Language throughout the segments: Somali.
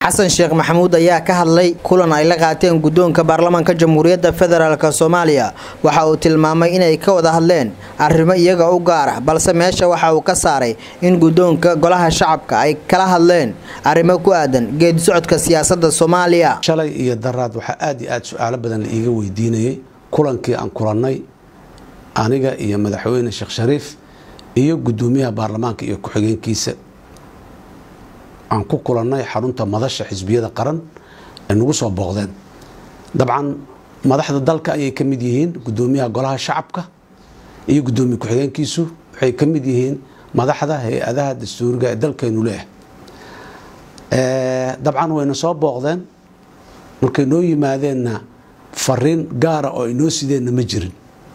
xasan sheekh maxamuud ayaa ka hadlay kulan ay la qaateen guddoonka baarlamaanka jamhuuriyadda federaalk soomaaliya waxa uu tilmaamay inay ka wada hadleen arrimo iyaga u gaar ah balse meesha waxa uu ka saaray in guddoonka golaha shacabka ay kala hadleen arrimo ku aadan geedi socodka siyaasadda soomaaliya shalay iyo daraad waxaa aad iyo aad su-aalo badan la iiga weydiinayay kulankii aan kulannay aniga iyo madaxweyne sheekh shariif iyo guddoomiyaha baarlamaanka iyo ku-xigeenkiisa aan ku kulannay xarunta madasha xisbiyada qaran ay nagu soo booqdeen dabcan madaxda dalka ayay ka mid yihiin guddoomiyaha golaha shacabka iyo guddoomiye ku-xigeenkiisu waxay ka mid yihiin madaxda hay-adaha dastuuriga ee dalkeenu leeyahay dabcan wayna soo booqdeen markay noo yimaadeenna fariin gaara oo ay noo sideenna ma jirin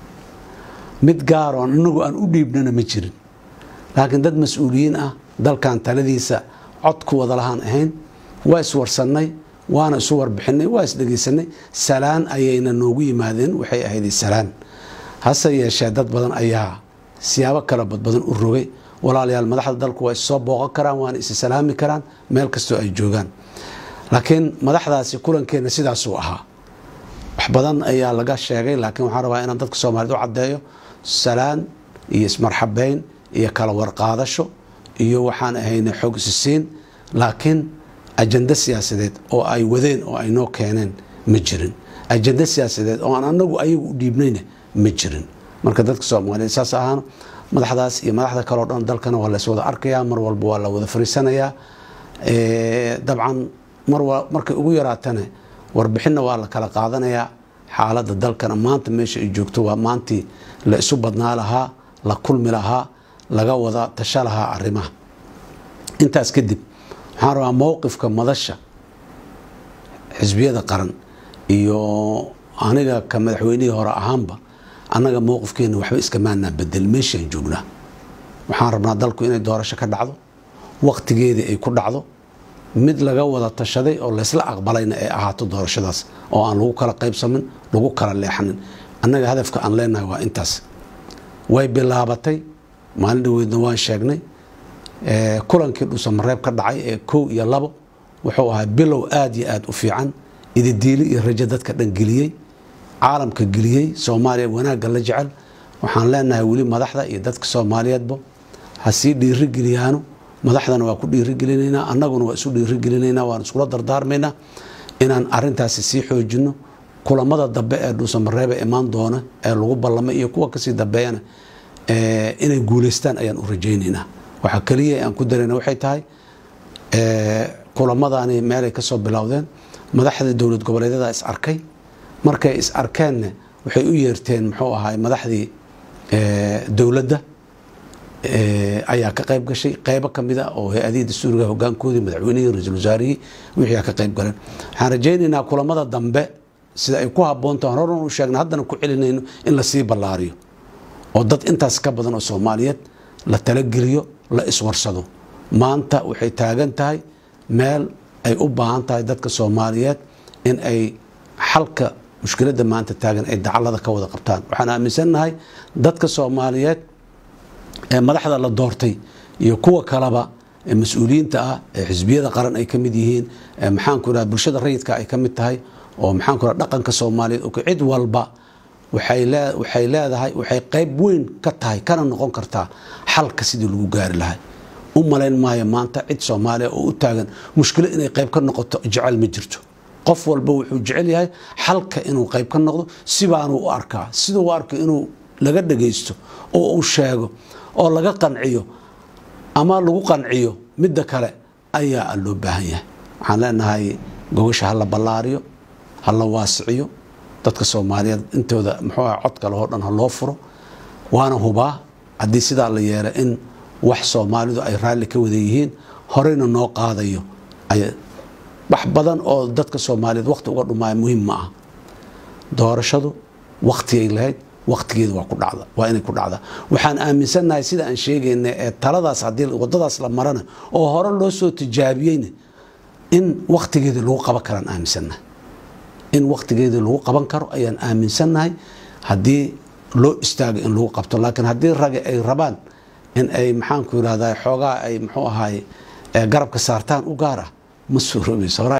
mid gaaroo inagu aan u dhiibnana ma jirin laakiin dad mas-uuliyiin ah dalkan taladiisa cod ku wada lahaan ahayn waa iswarsannay waana isu warbixinay waa isdhegaysanay salaan ayayna noogu yimaadeen waxay ahayd salaan hase yeeshee dad badan ayaa siyaabo kala badbadan u rogay walaalayaal madaxda dalku waa issoo booqan karaan waana isi salaami karaan meel kastoo ay joogaan laakiin madaxdaasi kulankeenna sidaasuu ahaa wax badan ayaa laga sheegay laakiin waxaan rabaa inaan dadka soomaaliyed u caddeeyo salaan iyo ismarxabeyn iyo kala warqaadasho iyo waxaan ahaynay xoog isisiin laakiin ajando siyaasadeed oo ay wadeen oo ay noo keeneen ma jirin ajando siyaasadeed oo aan anagu ayagu u dhiibnayna ma jirin marka dadka soomaaliyeed saas ahaan madaxdaas iyo madaxda kaleo dhan dalkana waa lays wada arkayaa mar walba waa la wada fariisanayaa dabcan markay ugu yaraatane warbixinna waa la kala qaadanayaa xaaladda dalkana maanta meesha ay joogto waa maantii la isu badnaa lahaa la kulmi lahaa laga wada tasha lahaa arrimaha intaas kadib waxaan rabaa mowqifka madasha xisbiyada qaran iyo aniga ka madaxweynihii hore ahaanba annaga mowqifkeena waxba iskamaanaa bedel meeshaan joognaa waxaan rabnaa dalku inay doorasho ka dhacdo waqtigeedii ay ku dhacdo mid laga wada tashaday oo laysla aqbalayna ay ahaato doorashadaas oo aan lagu kala qaybsamin lagu kala leexanin annaga hadafka aan leenahay waa intaas way bilaabatay maalin dhaweydna waan sheegnay kulankii dhuusamareeb ka dhacay ee kow iyo labo wuxuu ahaa bilow aad iyo aad u fiican ididiili iyo rajo dadka dhan geliyey caalamka geliyey soomaaliya wanaagga la jecel waxaan leenahay weli madaxda iyo dadka soomaaliyeedba ha sii dhiirigeliyaano madaxdana waa ku dhiirigelinaynaa annaguna waa isu dhiirigelinaynaa waan iskula dardaarmaynaa inaan arintaasi sii xoojino kulamada dambe ee dhuusamareebe imaan doona ee lagu ballamay iyo kuwa kasii dambeeyana inay guuleystaan ayaan u rajaynaynaa waxaa keliya aan ku darayna waxay tahay kulamadani meelay kasoo bilowdeen madaxda dowlad goboleedyada is arkay markay is arkeenna waxay u yeerteen muxuu ahaay madaxdii dowladda ayaa ka qayb gashay qaybo kamid a oo hay-adihii dastuuriga hogaankoodii madaxweynihii ra-iisul wasaarihii wixii ka qayb galeen waxaan rajaynaynaa kulamada dambe sida ay ku habboontahan horan u sheegna haddana ku celinayno in lasii ballaariyo oo dad intaas ka badan oo soomaaliyeed la talageliyo la iswarsado maanta waxay taagan tahay meel ay u baahan tahay dadka soomaaliyeed in ay xalka mushkiladda maanta taagan ay dacallada ka wada qabtaan waxaan aaminsannahay dadka soomaaliyeed ee madaxda la doortay iyo kuwa kaleba ee mas-uuliyiinta ah ee xisbiyada qaran ay ka mid yihiin maxaanku iraha bulshada rayidka ay ka mid tahay oo maxaanku iraha dhaqanka soomaaliyeed oo cid walba waxay leedahay waxay qayb weyn ka tahay kana noqon kartaa xalka sidii lagu gaari lahay u malayn maayo maanta cid soomaaliya oo u taagan mushkilo inay qayb ka noqoto jecel ma jirto qof walba wuxuu jecel yahay xalka inuu qayb ka noqdo sibaanuu u arkaa siduu u arka inuu laga dhagaysto oo uu sheego oo laga qanciyo ama lagu qanciyo midda kale ayaa loo baahan yahay waxaan leenahay gogasha ha la ballaariyo ha la waasiciyo dadka soomaaliyeed intooda muxuu ah cod kale oo dhan ha loo furo waana hubaa haddii sidaa la yeela in wax soomaalidu ay raalli ka wada yihiin horeyna noo qaadayo wax badan oo dadka soomaaliyeed waqti uga dhumaayo muhiim ma aha doorashadu waqtigay lahayd waqtigeeda waa ku dhacda waa inay ku dhacdaa waxaan aaminsannahay sida aan sheegayna ee taladaas haddii waddadaas la marana oo hore loo soo tijaabiyeyna in waqtigeeda lagu qaban karaan aaminsannahay in waqtigeeda lagu qaban karo ayaan aaminsannahay haddii loo istaago in lagu qabto laakiin haddii rage ay rabaan in ay maxaanku yirahdaa xoogaa ay muxuu ahaay garabka saartaan u gaar ah ma suuroobayso